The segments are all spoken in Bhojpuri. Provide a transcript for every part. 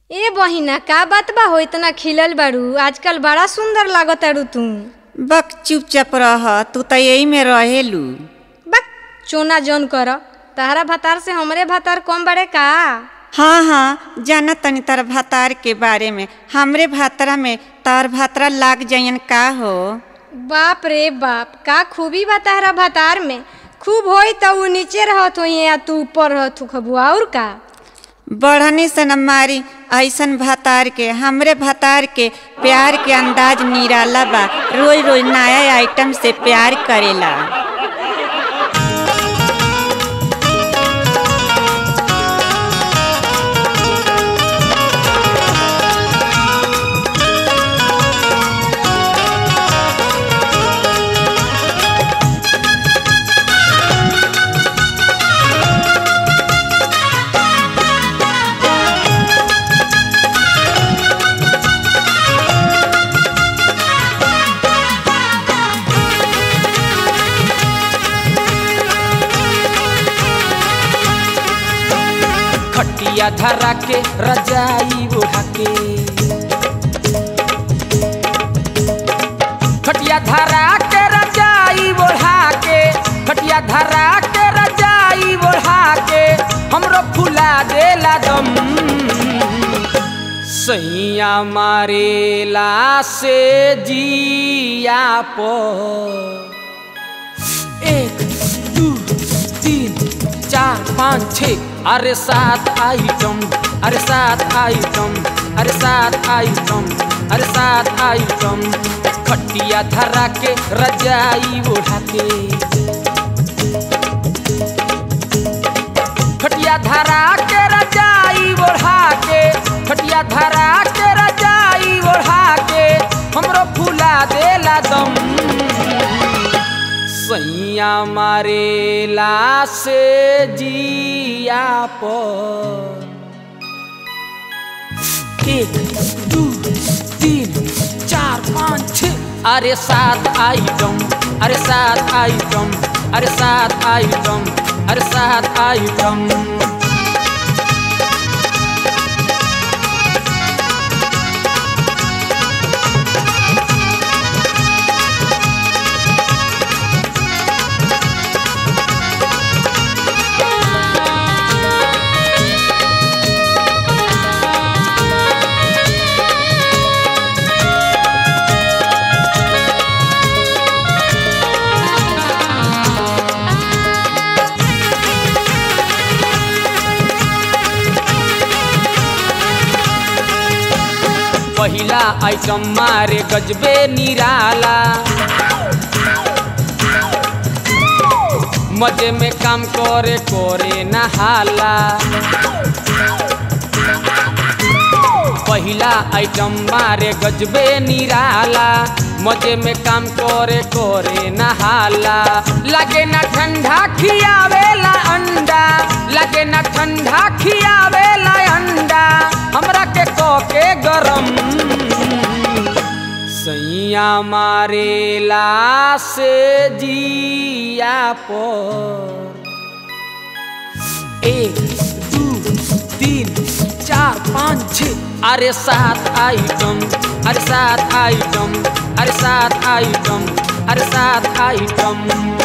ए बहिना का बात बा हो इतना खिलल बाड़ू आजकल बड़ा सुंदर लागताड़ू तू बक चुपचाप रह तू त यही में रहेलू बक चोना जौन कर तहरा भतार से हमरे भतार कम बड़े का हाँ हाँ जाना तनी तार भातार के बारे में हमरे भातरा में तार भातरा लाग जाइन का हो बाप रे बाप का खूबी बा तहरा भतार में खूब होई त ऊ नीचे रहत होई या तू ऊपर रहत हो खबुआ और का बढ़नी से न मारी ऐसन भातार के हमरे भातार के प्यार के अंदाज निराला बा रोज रोज नया आइटम से प्यार करेला खटिया धरा के रजाई ओढ़ा के खटिया धरा के रजाई ओढ़ा के खटिया धरा के रजाई ओढ़ा के हमरो फुला देला दम सैया मारेला से जिया पर एक दू तीन चार पाँच छ अरे सात आइटम अरे सात आइटम अरे सात आइटम अरे सात आइटम खटिया धरा के रजाई ओढ़ा के खटिया धरा के रजाई ओढ़ा के खटिया धरा के रजाई ओढ़ा के हमरो फुला देला दम सैया मारेला से जिया पर एक दू तीन चार पाँच छ अरे सात आइटम अरे सात आइटम अरे सात आइटम अरे सात आइटम पहिला आइटम मारे गजबे निराला मजे में काम करे करे नहाला पहिला आइटम मारे गजबे निराला मजे में काम करे करे नहाला लगे ना ठंडा खियावेला अंडा लगे ना ठंडा खियावेला अंडा हमरा के के गरम सैया मारेला से जिया पर एक दू तीन चार पाँच छ अरे सात आइटम अरे सात आइटम अरे सात आइटम अरे सात आइटम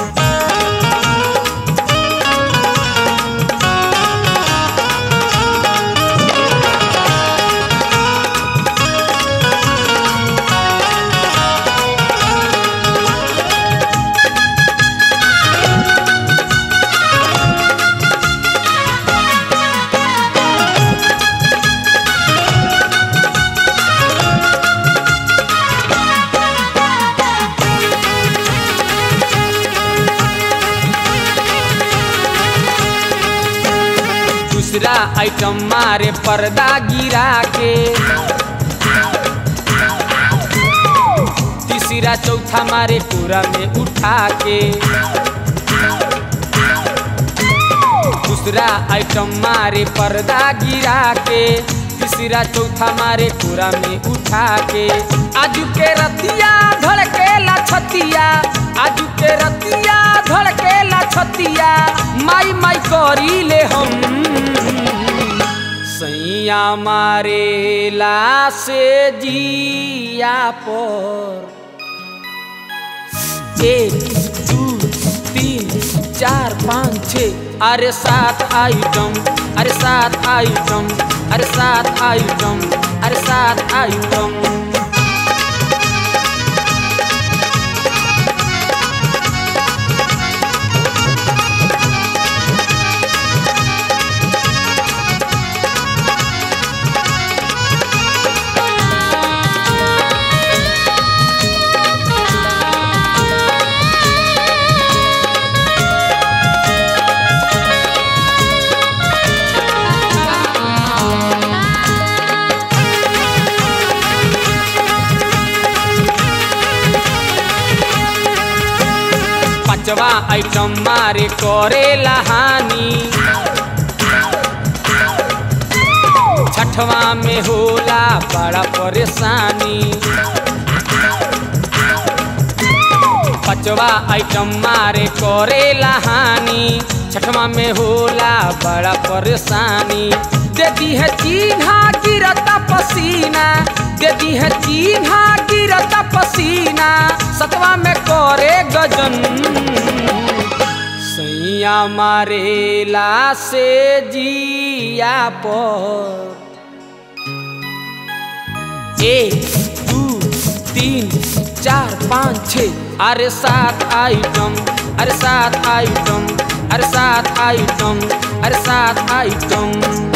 दूसरा आइटम मारे पर्दा गिरा के तीसरा चौथा मारे पूरा में उठा के दूसरा आइटम मारे पर्दा गिरा के तीसरा चौथा मारे पूरा में उठा के आजू के रतिया धड़केला छतिया आजू के रतिया धड़केला छतिया माई माई करी ले हम सैया मारे ला से जिया पर एक दू तीन चार पाँच छ अरे सात आइटम अरे सात आइटम अरे सात आइटम अरे सात आइटम पांचवा आइटम मारे करे लहानी छठवा में होला बड़ा परेशानी पांचवा आइटम मारे करे लहानी छठवा में होला बड़ा परेशानी दे दी है चिन्हा गिरता पसीना दे दी है चिन्हा गिरता पसीना सतवा में करे गजन सैया मारेला से जिया पर एक दू तीन चार पाँच छ अरे सात आइटम अरे सात आइटम अरे सात आइटम अरे सात आइटम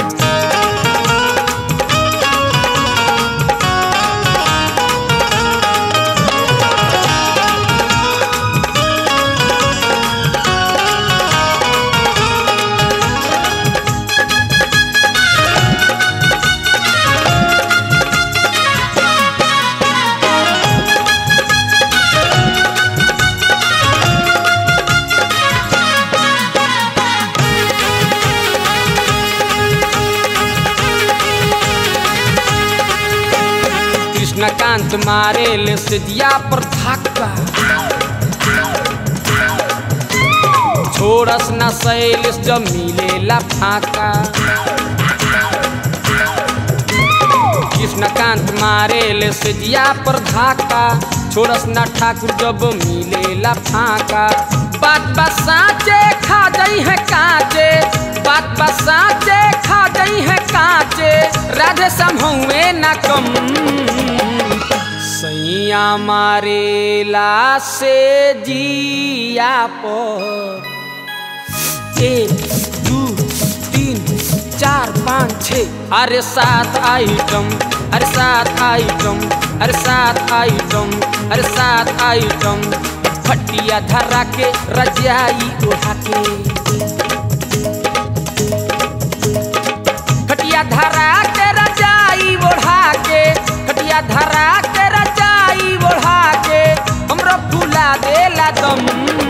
कृष्णकांत मारे ले सिदिया पर धक्का छोड़स न शैलिस जब मिलेला फाका कृष्णकांत मारे ले सिदिया पर धक्का छोड़स न ठाकुर जब मिलेला फाका बात बा साचे खा गई है काचे बात बा साचे खा गई है काचे राधे समहुए न कम सैया मारेला से जिया पर एक दू तीन चार पाँच छ अरे सात आइटम अरे सात आइटम अरे सात आइटम अरे सात आइटम फटिया धरा के रजाई उठा के खटिया धरा के रजाई ओढ़ा के खटिया धरा के रजाई ओढ़ा के हमरो फूला देला दम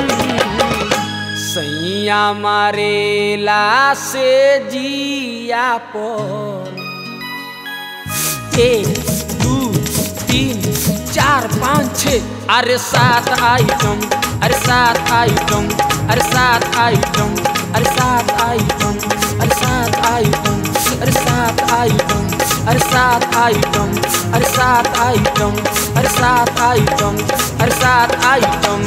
सैया मारेला से जिया पर एक दू तीन चार पाँच छ अरे सात आइटम अरे सात आइटम अरे सात आइटम अरे सात आइटम अरे सात आइटम अरे सात आइटम अरे सात आइटम अरे सात आइटम अरे सात आइटम अरे सात आइटम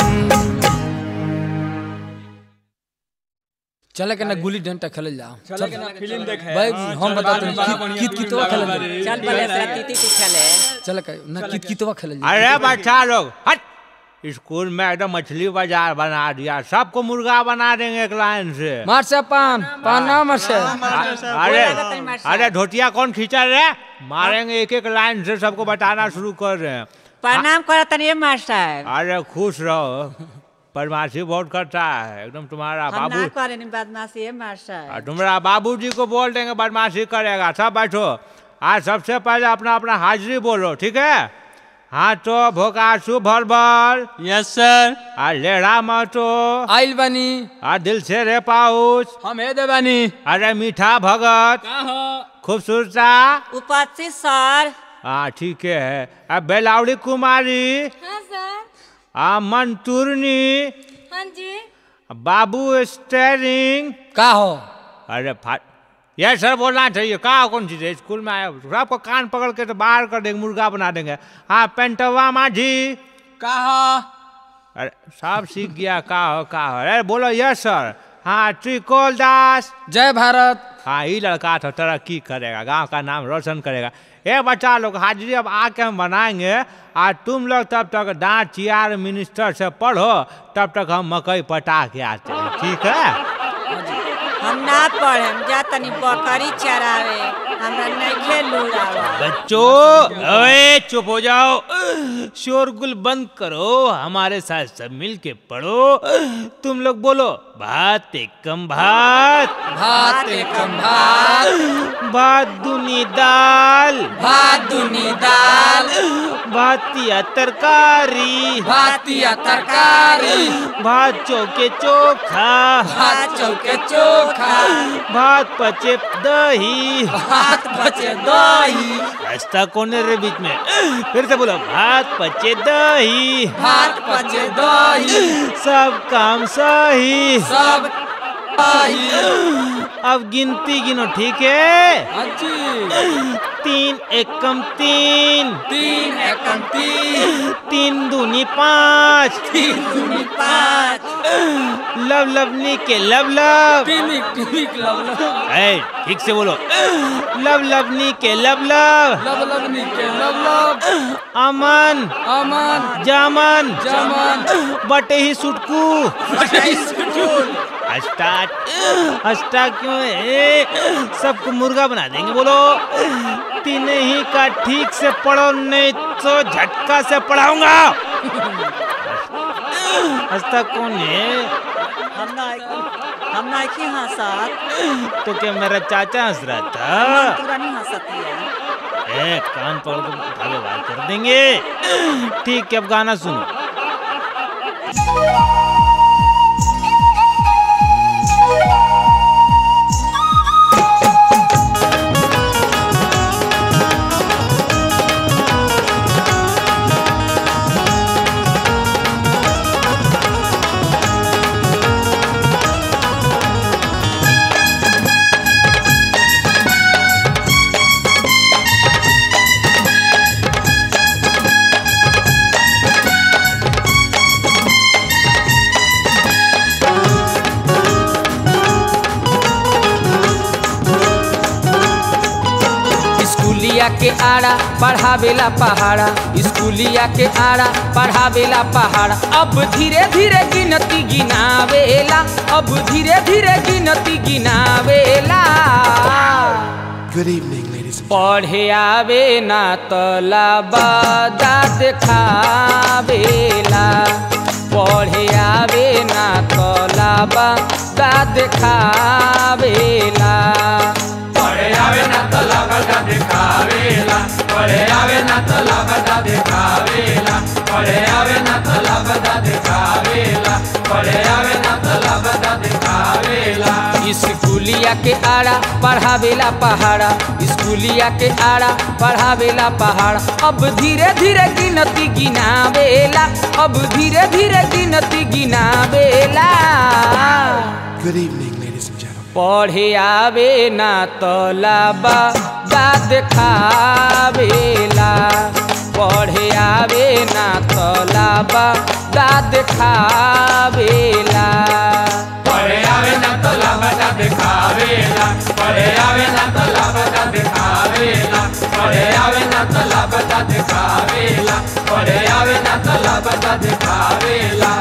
चले के ना गुल्ली डंडा खेलल जाओ चले के ना फिल्म देखे भाई हम बताते हैं कित कितवा खेलल जाओ चल पहले सती ती खेले चले के ना कित कितवा खेलल जाओ अरे बच्चा लोग हट स्कूल में एकदम मछली बाजार बना दिया सबको मुर्गा बना देंगे एक लाइन से मार से पान पान ना मार से अरे अरे धोतिया कौन खींचा रे मारेंगे एक एक लाइन से सबको बताना शुरू कर रहे हैं प्रणाम करा तनी मास्टर अरे खुश रहो बदमाशी बहुत करता है एकदम तुम्हारा हम बाबू ना करे नी बदमाशी है मास्टर और तुम्हारा बाबूजी को बोल देंगे बदमाशी करेगा सब बैठो आज सबसे पहले अपना अपना हाजिरी बोलो ठीक है हाँ तो भोकासु भर भर यस सर आ लेढ़ा मतो आइल बनी आ दिल से रे पाउच हम हे देवानी अरे मीठा भगत खूबसूरता उपस्थित सर हाँ ठीक है अब बेलावड़ी कुमारी हाँ सर आ मंतूरनी हाँ जी बाबू स्टेरिंग का हो अरे फा ये सर बोलना चाहिए कहा कौन चीज़ है स्कूल में आया सबको कान पकड़ के तो बाहर कर देंगे मुर्गा बना देंगे हाँ पेंटवा माझी कहा अरे सब सीख गया का हो का हो अरे बोलो यस सर हाँ त्रिकोल दास जय भारत हाँ ये लड़का तो तरक्की करेगा गांव का नाम रोशन करेगा ए बच्चा लोग हाजिरी अब आके हम बनाएंगे और तुम लोग तब तक दांत चियार मिनिस्टर से पढ़ो तब तक हम मकई पटा के आते हैं ठीक है हम ना पढ़म जा तनी बकरी चरावे हमरा नइखे लुड़ावा बच्चों अरे चुप हो जाओ शोरगुल बंद करो हमारे साथ सब मिल के पढ़ो तुम लोग बोलो भात एकम भात भात एकम भात भात दुनी दाल भात दुनी दाल भातिया तरकारी भातिया तरकारी भात चौके चोखा भात चौके चोखा भात पचे दही भात बचे दही रास्ता कौन है रे बीच में फिर से बोलो भात पचे दही भात बचे दही सब काम सही सब दही अब गिनती गिनो ठीक है हाजी तीन एकम तीन तीन एकम तीन तीन दूनी पाँच तीन दूनी पाँच लब लबनी के लब लब टिमिक टिमिक लब लब ऐ, ठीक से बोलो लब लबनी के लब लब लब लबनी के लब लब अमन अमन जामन जमन बटे ही सुटकू स्कूल स्टार्ट स्टार्ट क्यों है सबको मुर्गा बना देंगे बोलो तीन ही का ठीक से पढ़ो नहीं तो झटका से पढ़ाऊंगा हंसता कौन है हम ना हम नइखे हंसत तो क्या मेरा चाचा हंस रहा था तोरा नहीं हंसतिया ए कान पकड़ के उठा के बाहर कर देंगे ठीक है अब गाना सुनो स्कूलिया के आड़ा पढ़ावेला पहाड़ा स्कूलिया के आड़ा पढ़ावेला पहाड़ा अब धीरे धीरे गिनती गिनावेला अब धीरे धीरे गिनती गिनावेला Good evening, ladies and पढ़े आवे ना तलाबादा देखावेला पढ़े आवे ना तलाबादा देखावेला पढ़े आवे ना तलाबादा देखावेला पढ़े आवे ना तलाबादा देखावेला पढ़े आवे ना तलाबादा देखावेला पढ़े आवे ना तलाबादा देखावेला स्कूलिया के आड़ा पढ़ावेला पहाड़ा स्कूलिया के आड़ा पढ़ावेला पहाड़ा अब धीरे धीरे गिनती गिनावेला अब धीरे धीरे गिनती गिनावेला Good evening, ladies and gentlemen. पढ़े आवे ना तलाबा दाद खावेला पढ़े आवे ना तलाबा दाद खावेला पढ़े आवे ना तलाबा दाद खावेला पढ़े आवे ना तलाबा दाद खावेला पढ़े आवे ना तलाबा दाद खावेला पढ़े आवे ना तलाबा दाद खावेला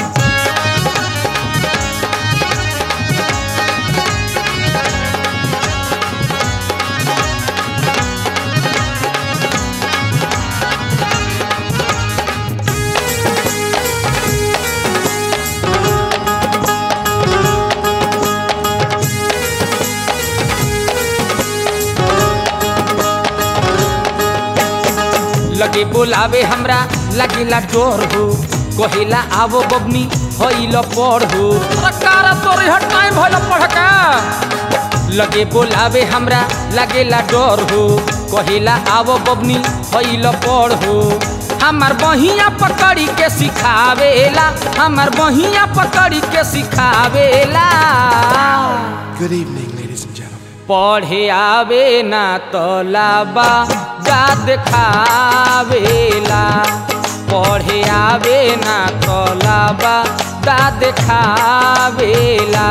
लगे बोलावे हमरा लगिला डोर हो कहिला आवो बबनी होइल पढ़ हो सरकार तोरे हट टाइम भइल पढ़का लगे बोलावे हमरा लगेला डर हो कहिला आवो बबनी होइल पढ़ हो हमार बहिया पकड़ी के सिखावेला हमार बहिया पकड़ी के सिखावेला Good evening, ladies and gentlemen. पढ़े आवे ना तलाबा गा देखावेला पढ़े आवे ना तलाबा गा देखावेला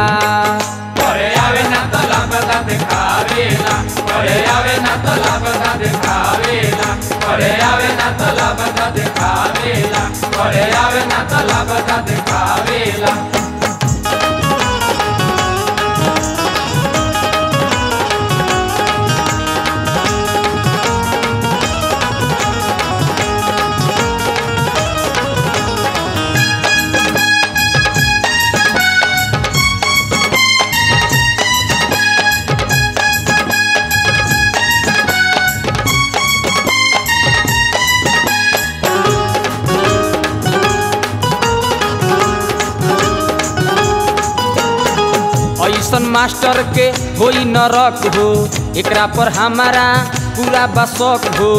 ऐसन मास्टर के होई नरक हो एकरा पर हमारा पूरा बसक हो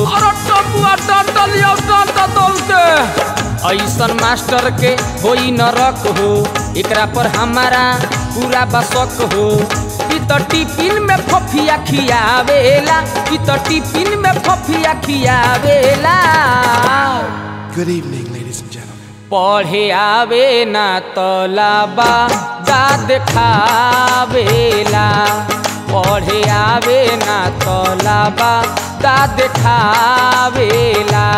ऐसन मास्टर के होई नरक हो एकरा पर हमारा पूरा बसक हो ई तो टिफिन में फफिया खियावेला ई तो टिफिन में फफिया खियावेला Good evening, ladies and gentlemen. पढ़े आवे ना तलाबा गा देखावेला पढ़े आवे ना तलाबा गा देखावेला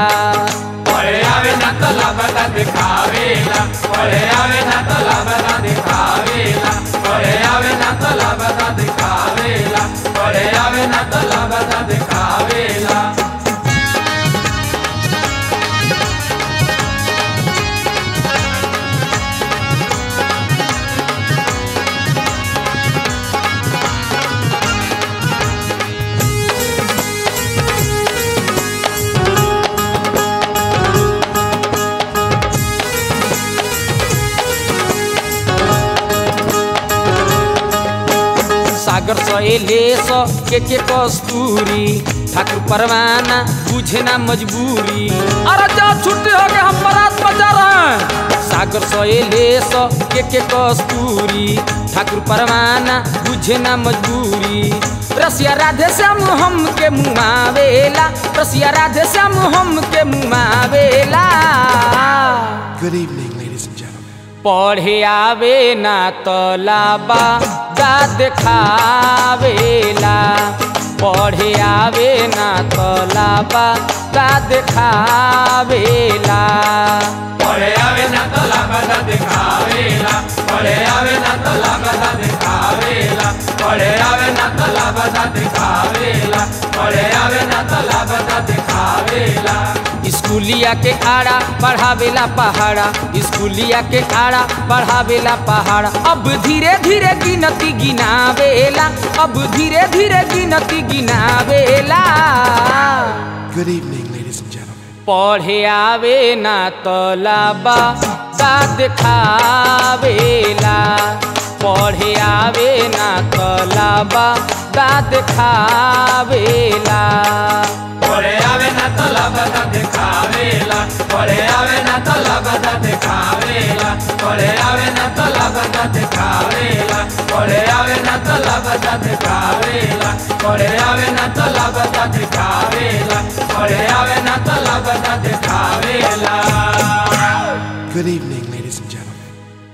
सागर सहेले स के के कस्तूरी ठाकुर परवाना बुझे ना मजबूरी अरे जा छुट्टी हो गए हम बारात बजा रहे हैं सागर सहेले स के के कस्तूरी ठाकुर परवाना बुझे ना मजबूरी रसिया राधे श्याम हम के मुआवेला रसिया राधे श्याम हम के मुआवेला Good evening, ladies and gentlemen. पढ़े आवे ना तलाबा गा देखावेला पढ़े आवे ना तलाबा गा देखावेला स्कूलिया के आड़ा बढ़ावेला पहाड़ा स्कूलिया के आड़ा बढ़ावेला पहाड़ा अब धीरे धीरे गिनती गिनावेला अब धीरे धीरे गिनती गिनावेला Good evening, ladies and gentlemen. पढ़े आवे ना तलाबा गा देखावेला पढ़े आवे ना तलाबा गा देखावेला Good evening, ladies and gentlemen.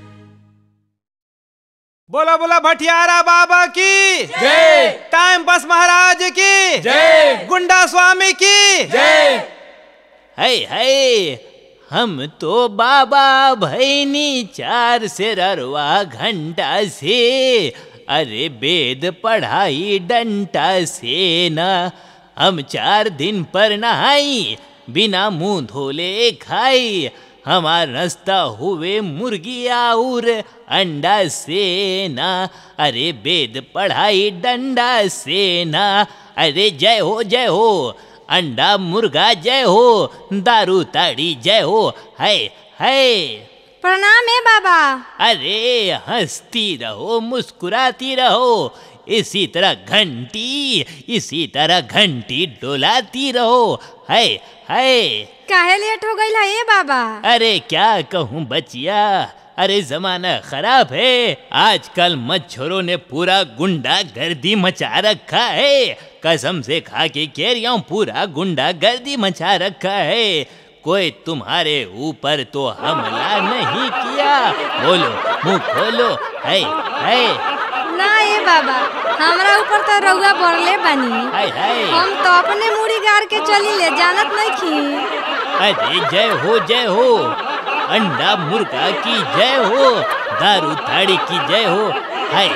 बोला बोला भटियारा बाबा की जय टाइम बस महाराज की जय गुंडा स्वामी की जय है है हम तो बाबा भैनी चार से ररवा घंटा से अरे वेद पढ़ाई डंटा से न हम चार दिन पर नहाई बिना मुंह धोले खाई हमार रास्ता हुए मुर्गी और अंडा से ना अरे वेद पढ़ाई डंडा से ना अरे जय हो जय हो अंडा मुर्गा जय हो दारू ताड़ी जय हो है है प्रणाम है बाबा अरे हंसती रहो मुस्कुराती रहो इसी तरह घंटी इसी तरह घंटी डोलाती रहो है है काहे लेट हो गई है बाबा अरे क्या कहूँ बचिया अरे जमाना खराब है आजकल मच्छरों ने पूरा गुंडा गर्दी मचा रखा है कसम से खा के कह रही हूँ पूरा गुंडा गर्दी मचा रखा है कोई तुम्हारे ऊपर तो हमला नहीं किया बोलो मुंह खोलो है है ना ए बाबा हमरा ऊपर तो रउआ बढ़ले बानी हाय हाय हम तो अपने मुड़ी गार के चली ले जानत नहीं खी अरे जय हो जय हो अंडा मुर्गा की जय हो दारू ताड़ी की जय हो हाय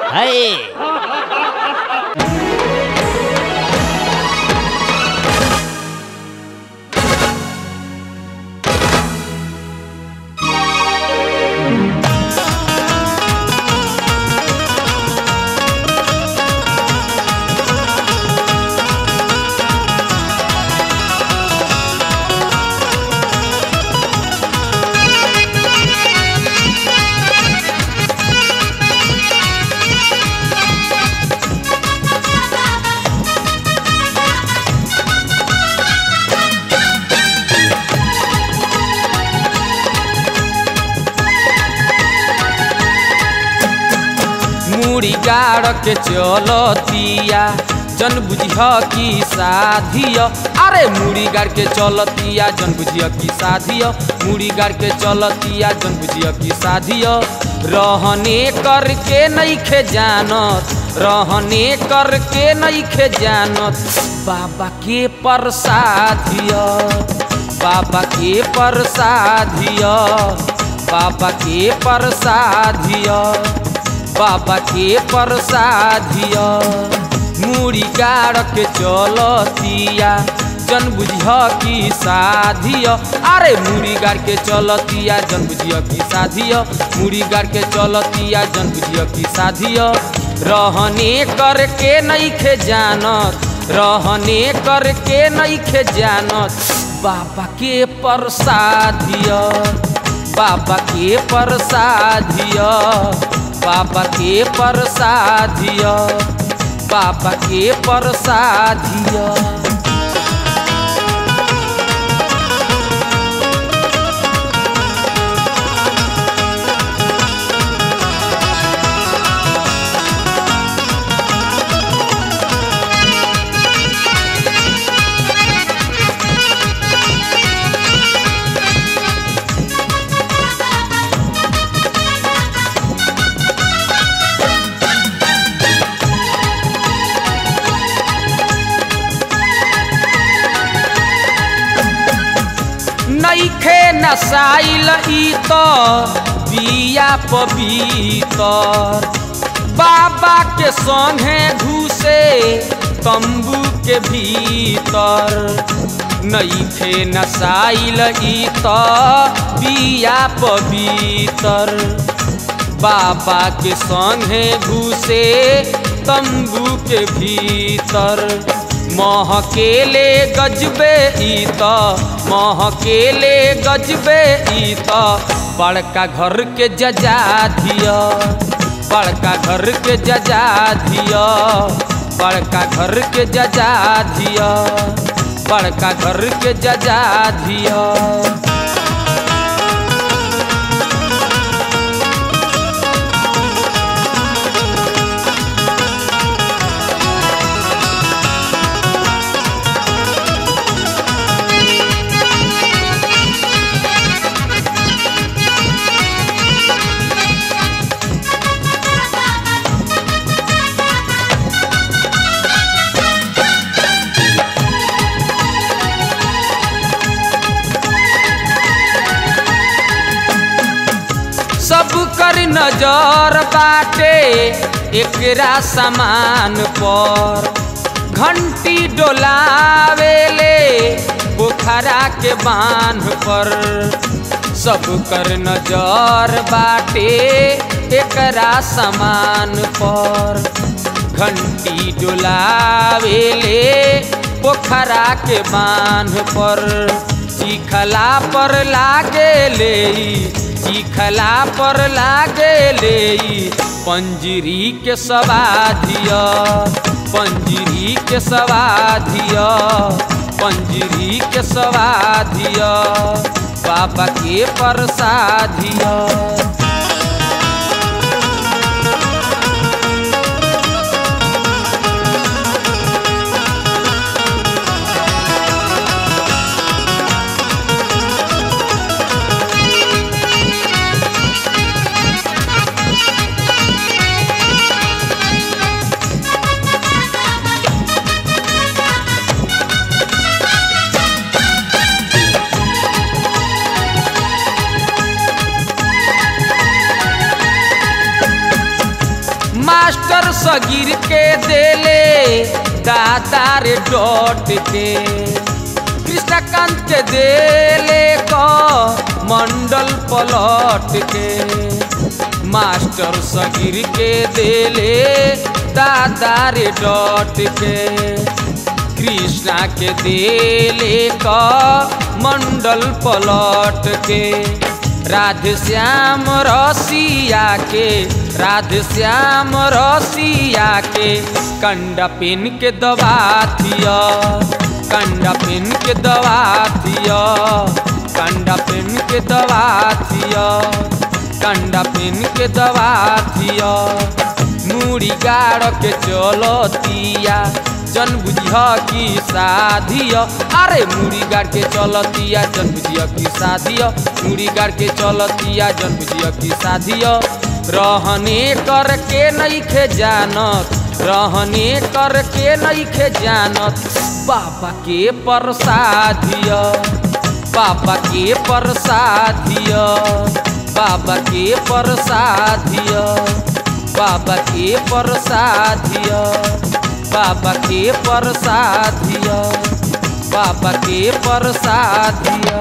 हाय मुड़ी गाड़ के चलतिया जन बुझिह की साधिय अरे मुड़ी गाड़ के चलतिया जन बुझिह की साधिय मुड़ी गाड़ के चलतिया जन बुझिह की साधिय रहने करके नइखे जानत रहने करके नइखे जानत बाबा के प्रसादिय बाबा के प्रसादिय बाबा के प्रसादिय बाबा के प्रसादिय मुड़ी गाड़ के चलतिया जन बुझिह की साधिय अरे मुड़ी गाड़ के चलतिया जन बुझिह की साधिय मुड़ी गाड़ के चलतिया जन बुझिह की साधिय रहने करके नइखे जानत रहने करके नइखे जानत बाबा के प्रसादिय बाबा के प्रसादिय बाबा के प्रसादिय बाबा के प्रसादिय नइखे नसाइल ई त बिया पवितर बाबा के संगे घुसे तंबू के भीतर नइखे नसाइल ई त बिया पवितर बाबा के संगे घुसे तंबू के भीतर महकेले गजबे ई त महकेले गजबे ई त बड़का घर के जजा धिया बड़का घर के जजा धिया बड़का घर के जजा धिया बड़का घर के जजा धिया सब कर नजर बाटे एकरा सामान पर घंटी डोलावेले पोखरा के बांध पर सब कर नजर बाटे एकरा सामान पर घंटी डोलावेले पोखरा के बांध पर चिखला पर लागे ले चिखला पर लागे ले पंजरी के सवाधिया पंजरी के सवाधिया पंजरी के सवाधिया बाबा के प्रसादिया मास्टर सगीर के देले दादा रे डॉट के कृष्णकांत के देले क मंडल पलट के मास्टर सगीर के देले दादा रे डॉट के कृष्णा के देले क मंडल पलट के राधे श्याम रसिया के राधे श्याम रसिया के कंडा पिन के दबा थिया कंडा पिन के दबा थिया कंडा पिन के दबा थिया कंडा पिन के दबा थिया मुड़ी गाड़ के चलतिया जन बुझिया की साधिया अरे मुड़ी गाड़ के चलतिया जन बुझिया की साधिया मुड़ी गाड़ के चलतिया जन बुझिया की साधिया रहने करके नइखे जानत रहने करके नइखे जानत बाबा के प्रसादिया बाबा के प्रसादिया बाबा के प्रसादिया बाबा के प्रसादिया बाबा के प्रसादिया बाबा के प्रसादिया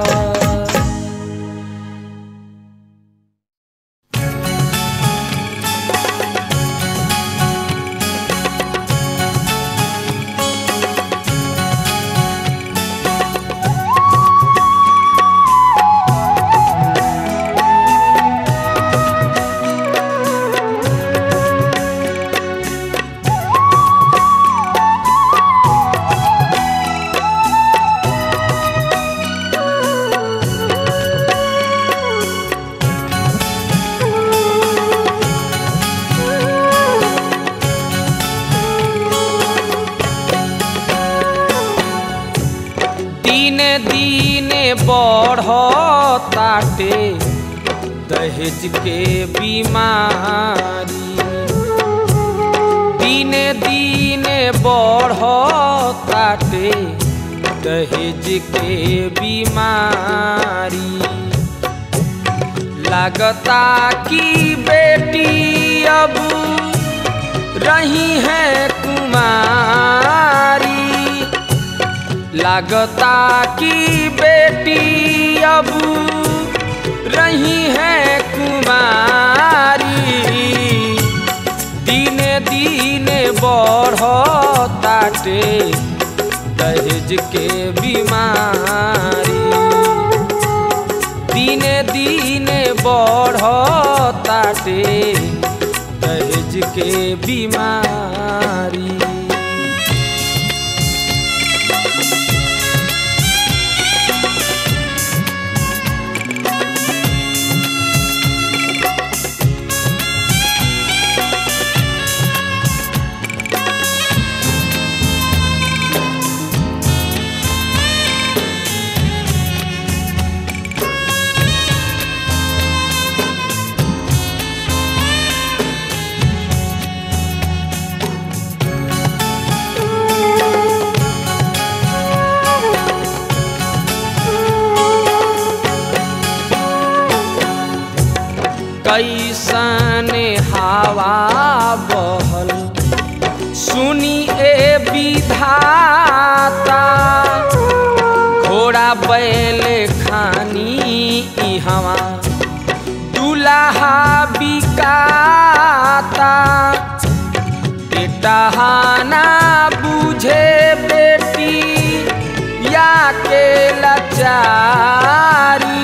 दिने दिने बढ़ताटे दहेज के बीमारी दिने दिने बढ़ताटे दहेज के बीमारी लगता कि बेटी अब रही है कुमारी लगता कि बेटी अब रही है कुमारी दिने दिने बढ़ताटे दहेज के बीमारी दिने दिने बढ़ताटे दहेज के बीमारी कैसन हवा बहल सुनी ए विधाता घोड़ा बैल खानी इहवा दुल्हा बिकाता बेटहाना बुझे बेटी या के लाचारी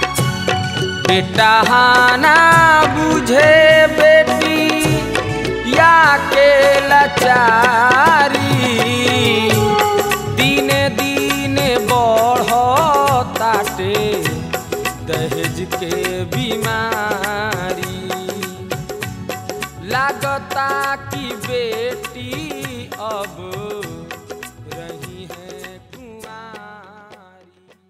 बेटहाना बुझे बेटी या के लाचारी दिने दिने बढ़ताटे दहेज के बीमारी लागता कि बेटी अब रही है कुंवारी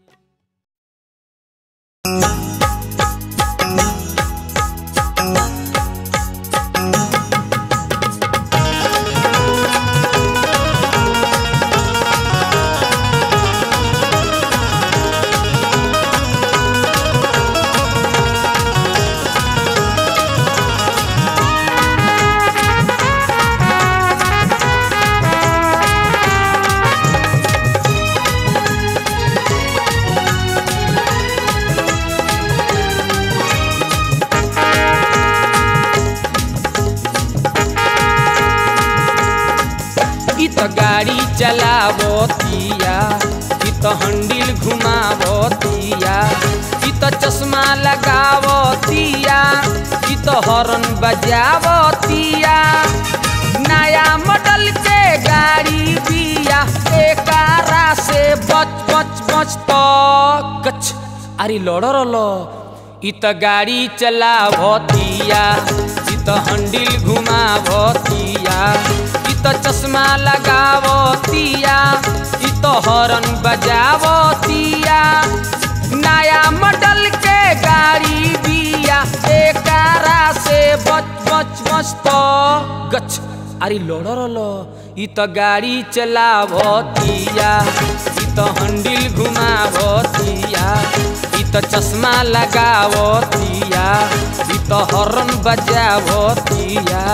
इ त गाड़ी चलावतिया इ त हंडिल घुमावतिया इ त चश्मा लगावतिया इ त हॉर्न बजावतिया नया मॉडल के गाड़ी बिया एकारा से बच बच बच तो गच अरे लड़ लो इ त गाड़ी चलावतिया इ त हंडिल घुमावतिया इ त चश्मा लगावतिया इ त हॉर्न बजावतिया नया मॉडल के गाड़ी बिया एकारा से बच बच बच तो गच अरे लड़ लो इ त गाड़ी चलावतिया इ त हंडिल घुमावतिया इ त चश्मा लगावतिया इ त हॉर्न बजावतिया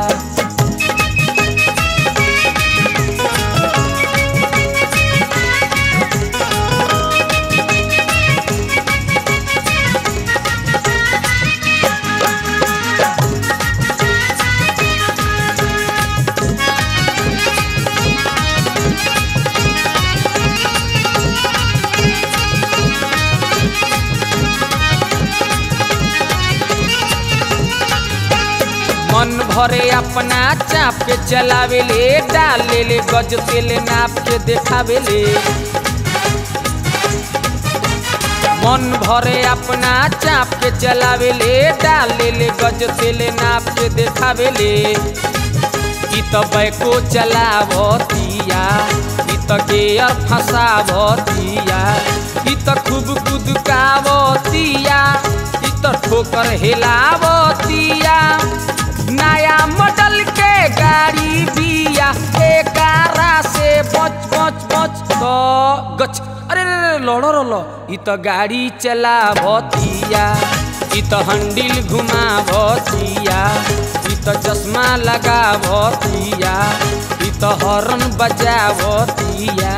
मन भरे अपना चाप के चलावे ले डाल ले ले गज तेल नाप के देखावे ले मन भरे अपना चाप के चलावे ले डाल ले ले गज तेल नाप के देखावे ले इ त बैको चलावतिया इ त गेयर फंसावतिया इ त खूब कुदकावतिया इ त ठोकर हिलावतिया नया मॉडल के गाड़ी बिया एकारा से बच बच बच तो गच अरे रे रे लड़ लो इ त गाड़ी चलावतिया इ त हंडिल घुमावतिया इ त चश्मा लगावतिया इ त हॉर्न बजावतिया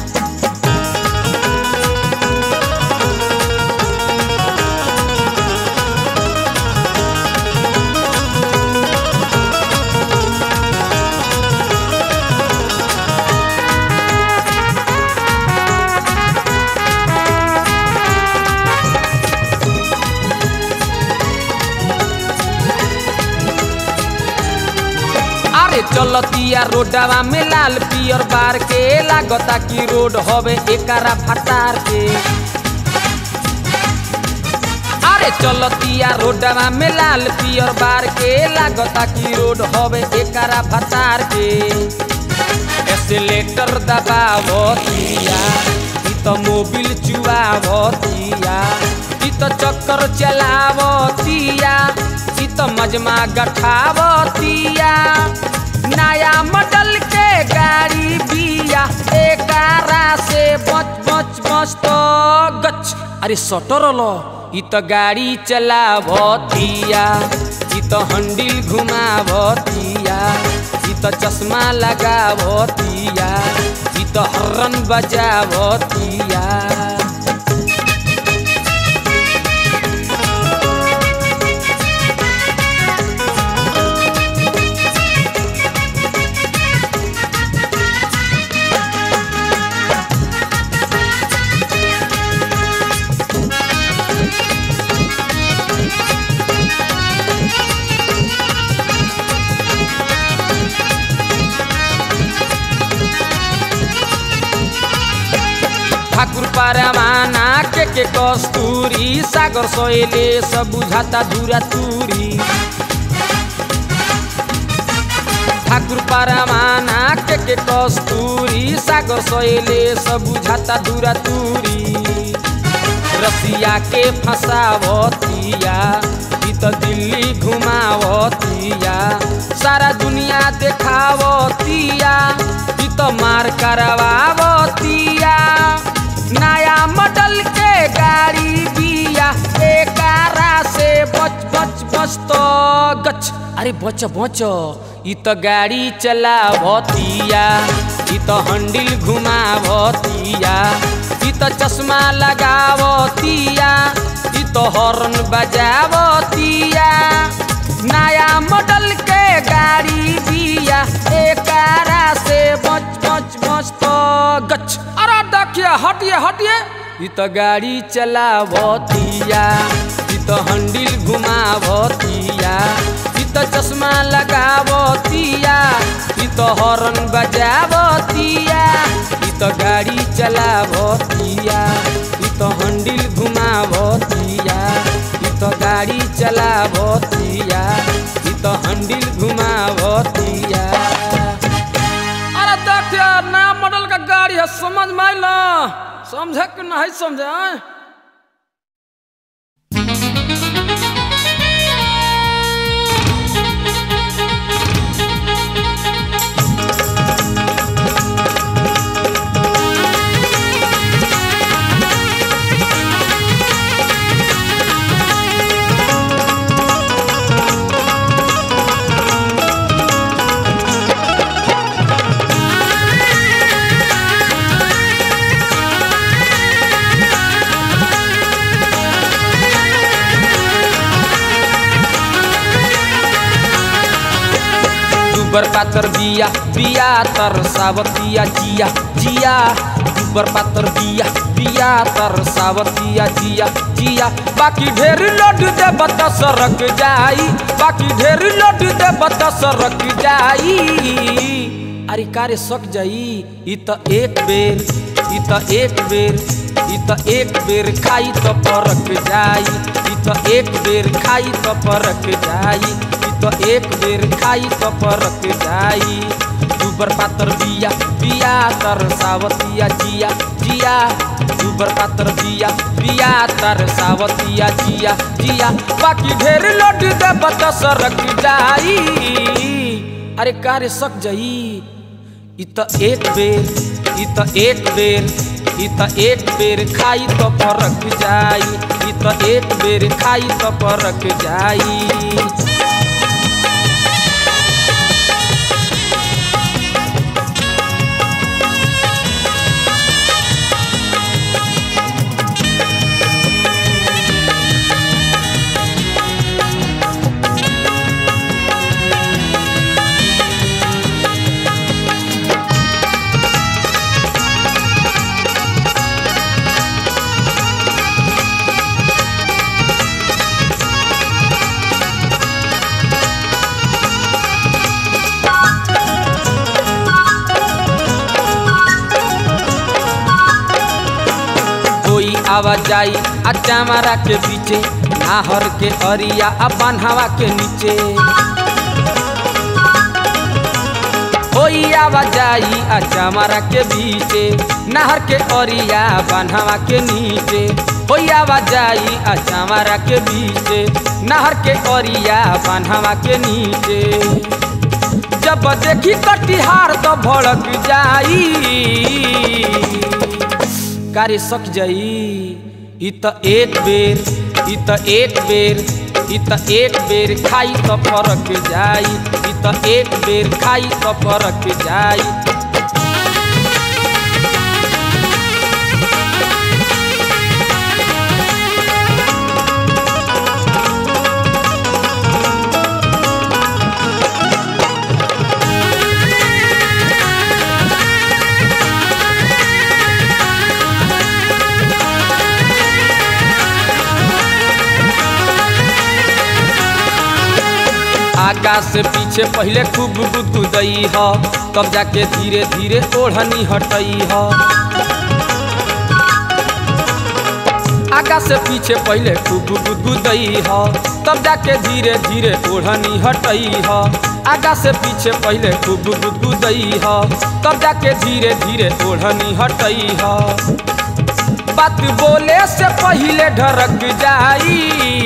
अरे चलतिया रोडवा में लाल पियर बार के लागता कि रोड हवे एकारा फटार के अरे चलतिया रोडवा में लाल पियर बार के लागता कि रोड हवे एकारा फटार के एसलेटर दबावतिया इ त मोबिल चुआवतिया इ त चक्कर चलावतिया इ त मजमा गठावतिया नया मॉडल के गाड़ी बिया एकारा से बच बच बच तो गच अरे सटर लो इ त गाड़ी चलावतिया इ त हंडिल घुमावतिया इ त चश्मा लगावतिया इ त हर्रन बजावतिया ठाकुर परवाना के के कस्तूरी सागर सोएले सब बुझाता धूरा तूरी ठाकुर परमाना के के कस्तूरी सागर सोएले सब बुझाता धूरा तूरी रसिया के फंसावतिया ई तो दिल्ली घुमावतिया सारा दुनिया देखावतिया ई तो मार करवावतिया नया मॉडल के गाड़ी बिया एकारा से बच बच बच तो गच अरे बच बच ई तो गाड़ी चलावतिया ई तो हंडिल घुमावतिया ई तो चश्मा लगावतिया ई तो हॉर्न बजावतिया नया मॉडल के गाड़ी बिया एकारा से बच बच बच तो गच अरे देखिए हटिए हटिए ई तो गाड़ी चलावतिया ई तो हंडिल घुमावतिया ई तो चश्मा लगावतिया ई तो हॉर्न बजावतिया ई तो गाड़ी चलावतिया ई तो हंडिल घुमावतिया ई तो गाड़ी चलावतिया ई तो हंडिल घुमावतिया अरे देखिए नया मॉडल का गाड़ी है समझ में आइला समझे कि नहीं समझे आए? दुबर पातर बिया बिया तर सावतिया जिया जिया दुबर पातर बिया बिया तर सावतिया जिया जिया बाकी ढेर लोड दे बता सरक जाई बाकी ढेर लोड दे बता सरक जाई अरे कारे सक जाई ई त एक बेर ई त एक बेर ई त एक बेर खाई त परक जाई ई त एक बेर खाई त परक जाई ई त एक बेर खाई त परक जाई दुबर पातर बिया बिया तर सावतिया जिया जिया दुबर पातर बिया बिया तर सावतिया जिया जिया बाकी ढेर लोड दे बता सरक जाई अरे कारे सक जाई ई त एक बेर ई त एक बेर ई त एक बेर खाई त परक जाई ई त एक बेर खाई त परक जाई कोई आवाज जाई आ चामरा के पीछे नाहर के अरिया आ बान्हावा के नीचे कोई आवाज जाई आ चामरा के बीचे नहर के अरिया बान्हावा के नीचे कोई आवाज जाई आ चामरा के बीचे नहर के अरिया बान्हावा के नीचे जब देखी कटिहार तो भड़क जाई कार्य सक जाई ई त एक बेर ई त एक बेर ई त एक बेर खाई त फरक जाई ई त एक बेर खाई त फरक जाई आकाश से पीछे पहले खूब गुदगुदई ह तब जाके धीरे धीरे ओढ़नी हटई ह आगा से पीछे पहले खूब गुदगुदई ह तब जाके धीरे धीरे ओढ़नी हटई ह आगा से पीछे पहले खूब गुदगुदई ह तब जाके धीरे धीरे ओढ़नी हटई ह बात बोले से पहले ढरक जाई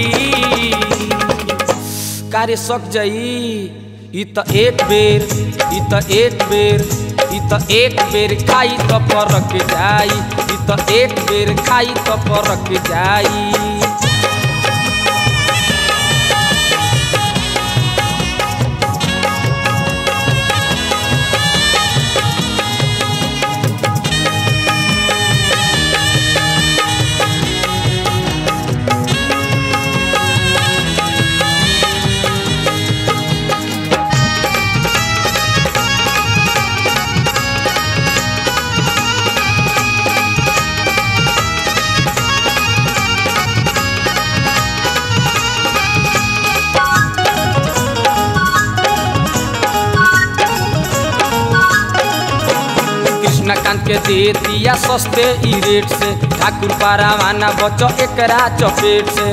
कार्य सक जाई ई त एक बेर ई त एक बेर ई त एक बेर खाई त परक जाई ई त एक बेर खाई त परक जाई कृष्णकांत के दे दिया सस्ते ई रेट से ठाकुर पारावाना बचो एकरा चपेट से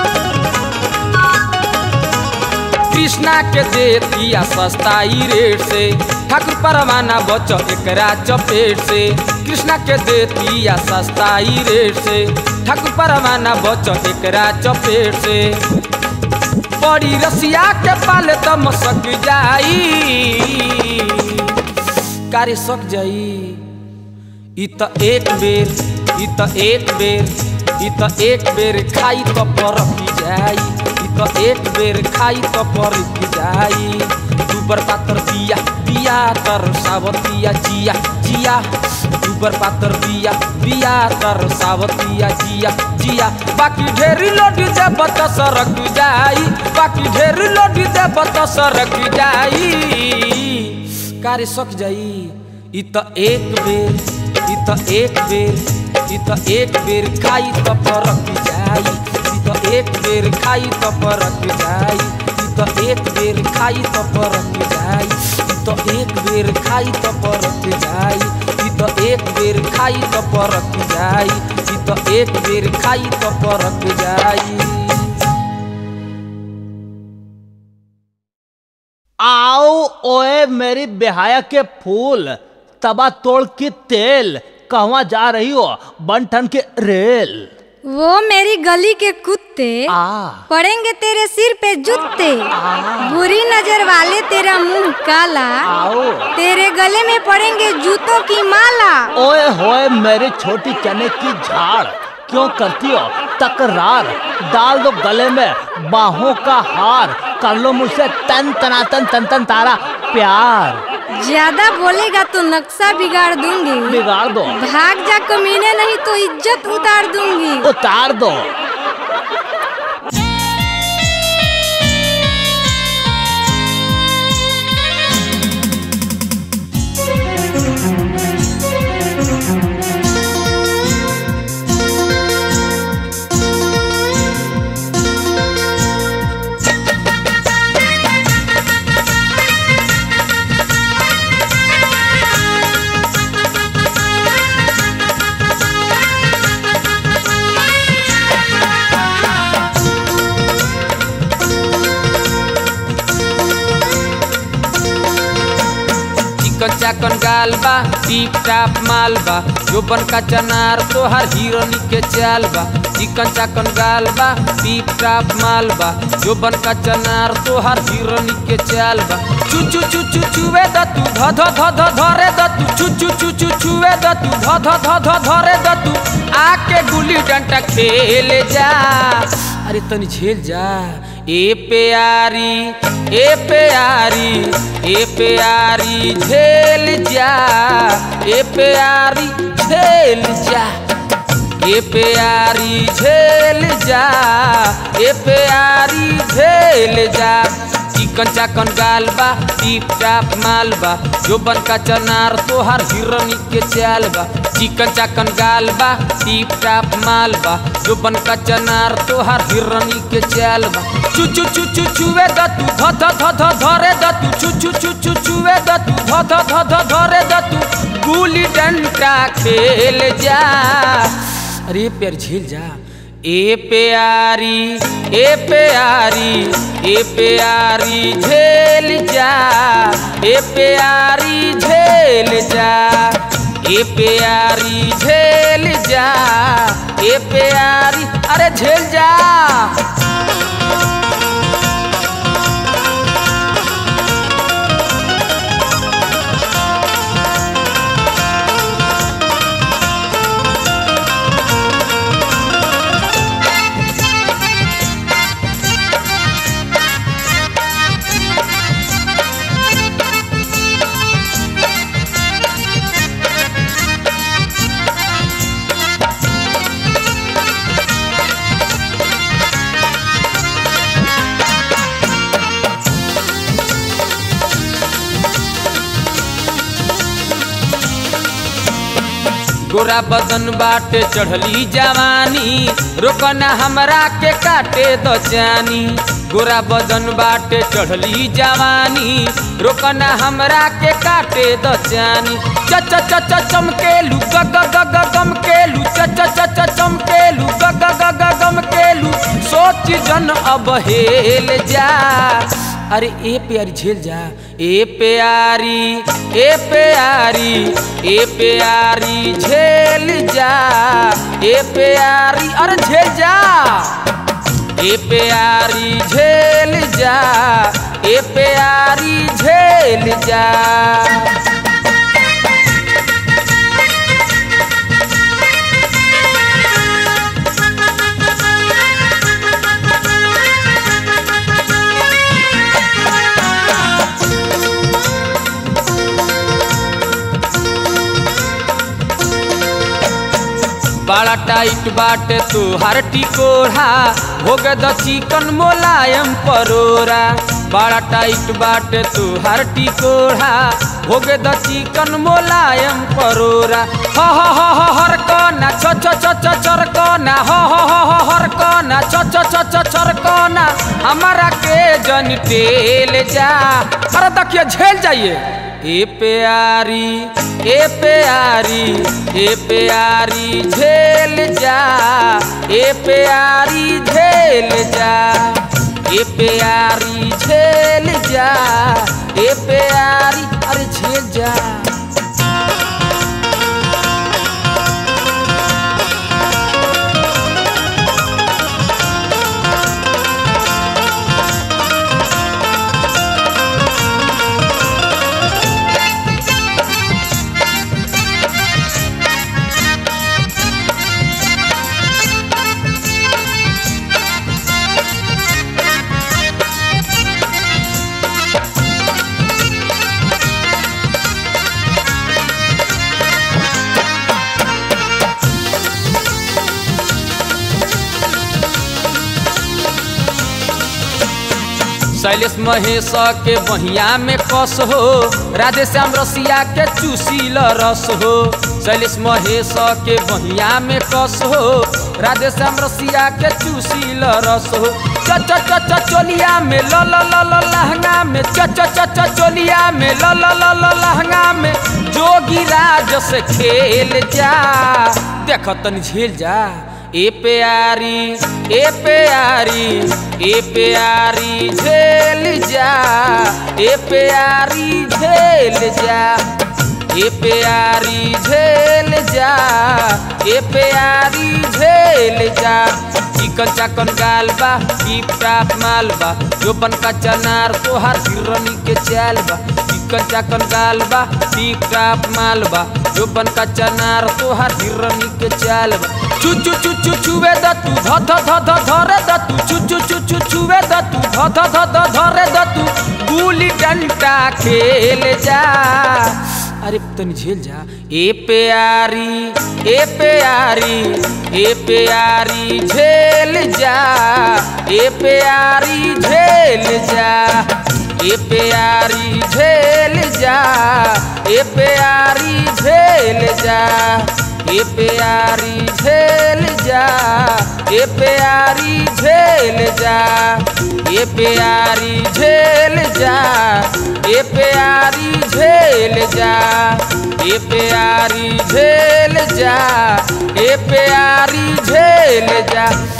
कृष्णा के दे दिया सस्ता ई रेट से ठाकुर परवाना बचो एकरा चपेट से कृष्णा के दे दिया सस्ता ई रेट से ठाकुर परवाना बचो एकरा चपेट से बड़ी रसिया के पाले त मसक जाई कार्य सक जाई ई त एक बेर ई त एक बेर ई त एक बेर खाई त परक जाई ई त एक बेर खाई त परक जाई दुबर पातर बिया बिया तर सावतिया जिया जिया दुबर पातर बिया बिया तर सावतिया जिया जिया बाकी ढेरी लोडी देब त सरक जाई बाकी ढेरी लोडी देब त सरक जाई कार्य सक जाई ई त एक बेर ई त एक बेर ई त एक बेर खाई त परक जाई ई त एक बेर खाई त परक जाई ई त एक बेर खाई त परक जाई ई त एक बेर खाई त परक जाई ई त एक बेर खाई त परक जाई ई त एक बेर खाई त परक जाई आओ ओए मेरी बेहाया के फूल तबा तोड़ के तेल कहवा जा रही हो बनठन के रेल वो मेरी गली के कुत्ते आ पड़ेंगे तेरे सिर पे जूते बुरी नजर वाले तेरा मुंह काला आओ तेरे गले में पड़ेंगे जूतों की माला ओए होए मेरी छोटी चने की झाड़ क्यों करती हो तकरार डाल दो गले में बाहों का हार कर लो मुझसे तन तनातन तन तन तारा प्यार ज्यादा बोलेगा तो नक्शा बिगाड़ दूंगी बिगाड़ दो भाग जा कमीने नहीं तो इज्जत उतार दूंगी उतार दो चिकन चाकन गाल बा टीप टाप माल बा जोबन का चनार तोहर हिरोनी के चाल बा चिकन चाकन गाल बा टीप टाप माल बा जोबन का चनार तोहर हिरोनी के चाल बा चू चू चू चू चूवे द तू ध ध ध ध धरे द तू चू चू चू चू चूवे द तू ध ध ध ध धरे द तू आके गुल्ली डंडा खेल जा अरे तनी झेल जा ए प्यारी ए प्यारी ए प्यारी झेल जा ए प्यारी झेल जा ए प्यारी झेल जा ए प्यारी झेल जा चिकन चाकन गाल बा टीप टाप माल बा जोबन का चनार तोहार हिरनी के चाल बा चिकन चाकन गाल बा टीप टाप माल बा जोबन का चनार तोहार हिरनी के चाल बा चू चू चू चू चूवे द तू ध ध ध ध धरे द तू चू चू चू चू चूवे द तू ध ध ध ध धरे द तू गुली डंडा खेल जा अरे प्यार झेल जा ए प्यारी ए प्यारी ए प्यारी झेल जा ए प्यारी झेल जा ए प्यारी झेल जा ए प्यारी अरे झेल जा गोरा बदन बाटे चढ़ली जवानी रोकना हमरा के काटे द जानी गोरा बदन बाटे चढ़ली जवानी रोकना हमरा के काटे द जानी च च च च चमकेलू ग ग ग ग गमकेलू च च च च चमकेलू ग ग ग ग गमकेलू सोच जन अब हेल जा अरे ए प्यारी झेल जा ए प्यारी ए प्यारी ए प्यारी झेल जा ए प्यारी अरे झेल जा ए प्यारी झेल जा ए प्यारी झेल जा बड़ा टाइट बाटे तोहार टिकोरा भोग द चिकन मोलायम परोरा बड़ा टाइट बाटे तोहार टिकोरा भोग द चिकन मोलायम परोरा ह ह ह ह हर कना छ छ छ छ चर कना ह ह ह ह हर कना छ छ छ छ चर कना हमारा के जन टेल जा अरे देखिए झेल जाइए ए प्यारी ए प्यारी ए प्यारी झेल जा ए प्यारी झेल जा ए प्यारी झेल जा ए प्यारी अरे झेल जा शैलेश महेश के बहिया में कस हो राधे श्याम रसिया के चूसील रस हो शैलेश महेश के बहिया में कस हो राधे श्याम रसिया के चूसील रस हो च च च च चोलिया में ल ल ल ल लहंगा में च च च च चोलिया में ल ल ल ल लहंगा में जोगी राज से खेल जा देख तनी झेल जा ए प्यारी ए प्यारी ए प्यारी झेल जा ए प्यारी झेल जा ए प्यारी झेल जा ए प्यारी झेल जा चिकन चाकन गाल बा टीप टाप माल बा जो बन का चनार तोहार हिरनी के चाल बा चिकन चाकन गाल बा टीप टाप माल बा जो बन का चनार तोहार हिरनी के चाल बा चू चू चू चू चूवे द तू ध ध ध ध धरे द तू चू चू चू चू चूवे द तू ध ध ध ध धरे द तू गुली डंडा खेल जा अरे तनी झेल जा ए प्यारी ए प्यारी ए प्यारी झेल जा ए प्यारी झेल जा ए प्यारी झेल जा ए प्यारी झेल जा ए प्यारी झेल जा ए प्यारी झेल जा ए प्यारी झेल जा ए प्यारी झेल जा ए प्यारी झेल जा ए प्यारी झेल जा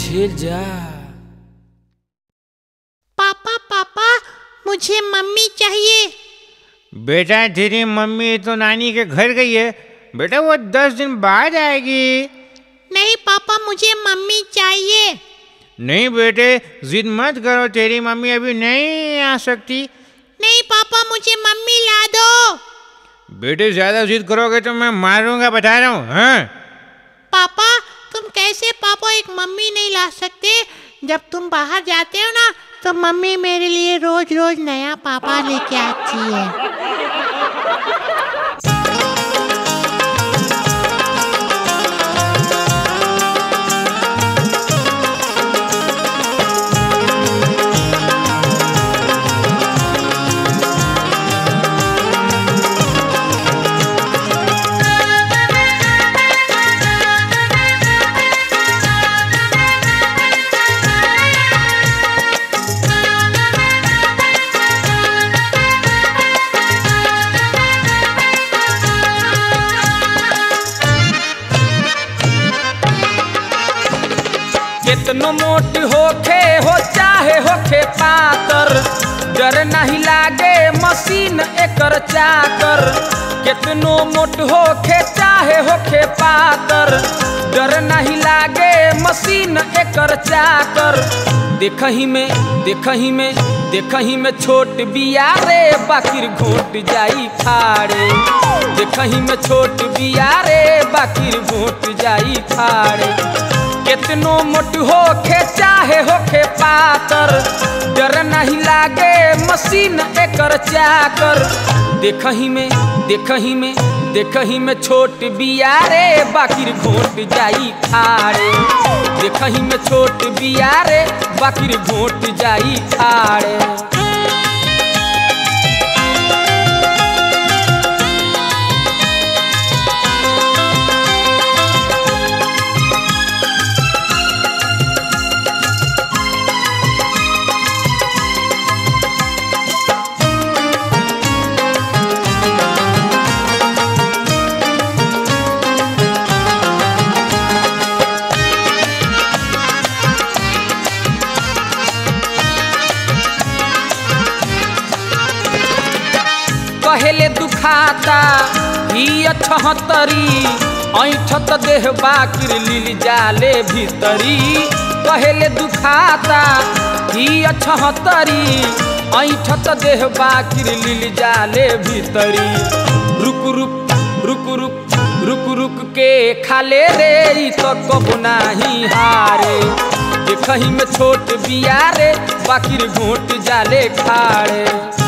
झेल जा पापा पापा मुझे मम्मी चाहिए बेटा तेरी मम्मी तो नानी के घर गई है बेटा वो दस दिन बाद आएगी नहीं पापा मुझे मम्मी चाहिए नहीं बेटे जिद मत करो तेरी मम्मी अभी नहीं आ सकती नहीं पापा मुझे मम्मी ला दो बेटे ज्यादा जिद करोगे तो मैं मारूंगा बता रहा हूँ हाँ पापा तुम कैसे पापा एक मम्मी नहीं ला सकते जब तुम बाहर जाते हो ना तो मम्मी मेरे लिए रोज रोज नया पापा लेके आती है कितनो मोट होखे हो चाहे होखे पातर डर नहीं लागे मशीन एकर चाकर कितनो मोट होखे चाहे होखे पातर डर नहीं लागे मशीन एकर चाकर देखही में देखही में देखही में छोट बिया रे बाकिर घोट जाई फाड़े देखही में छोट बिया रे बाकिर घोट जाई फाड़े कितनो मोट होखे चाहे होखे पातर डर नहीं लागे मशीन एकर चाकर देखही में देखही में देखही में छोट बिया रे बाकिर घोट जाई खाड़े देखही में छोट बिया रे बाकिर घोट जाई खाड़े कहेले दुखाता ही अठहतरी ऐठत देह बाकिर लील जाले भीतरी कहेले दुखाता ही अठहतरी ऐठत देह बाकिर लील जाले भीतरी रुक रुक रुक रुक रुक रुक के खाले रे ई तो कबो नाही हारे देखही में छोट बिया रे बाकिर घोट जाले खाड़े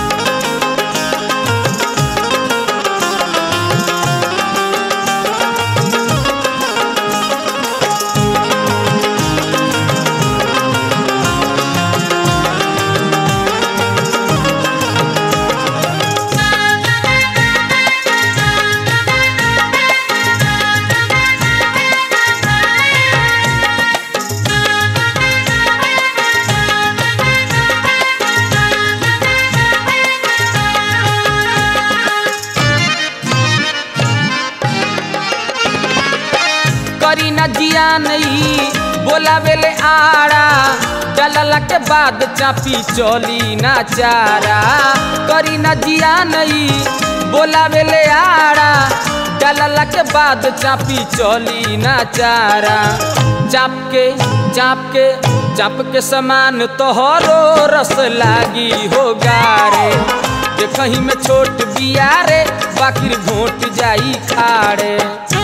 करी न जिया नहीं बोला बेले आड़ा डलला के बाद चापी चली ना चारा करी न जिया नहीं बोला बेले आड़ा डलला के बाद चापी चली ना चारा चाप के चाप के चाप के समान तोहरो रस लागी हो गारे देखही में छोट बिया रे बाकिर घोट जाई खाड़े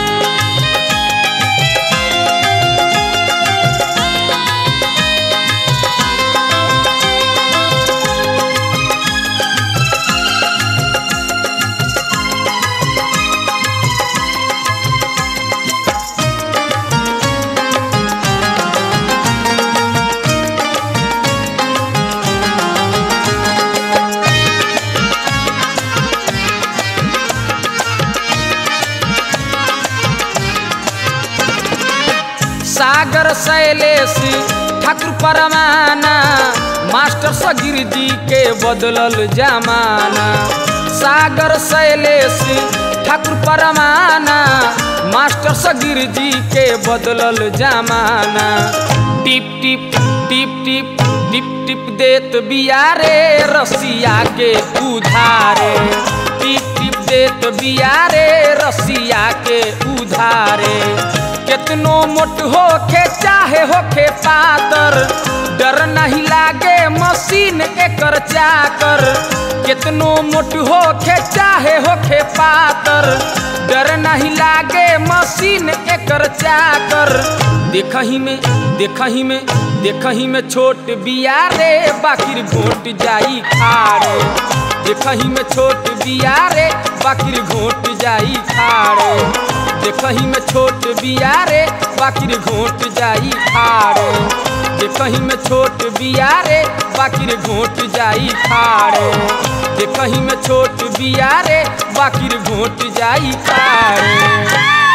सागर शैलेश ठाकुर परमाना मास्टर सगिर जी के बदलल जमाना सागर शैलेश ठाकुर परमाना मास्टर सगिर जी के बदलल जमाना टिप टिप टिप टिप टिप टिप देत बिया रे रसिया के उधारे टिप टिप देत बिया रे रसिया के उधारे केतनो मोट होखे चाहे होखे पातर डर नहीं लागे मशीन एकर चाकर केतनो मोट होखे चाहे होखे पातर डर नहीं लागे मशीन एकर चाकर देखही में देखही में देखही में छोट बिया रे बाकिर घोट जाई खाड़े देखही में छोट बिया रे बाकिर घोट जाई खाड़े देखही में छोट बिया रे बाकिर घोट जाई खाड़े देखही में छोट बिया रे बाकिर घोट जाई खाड़े देखही में छोट बिया रे बाकिर घोट जाई खाड़े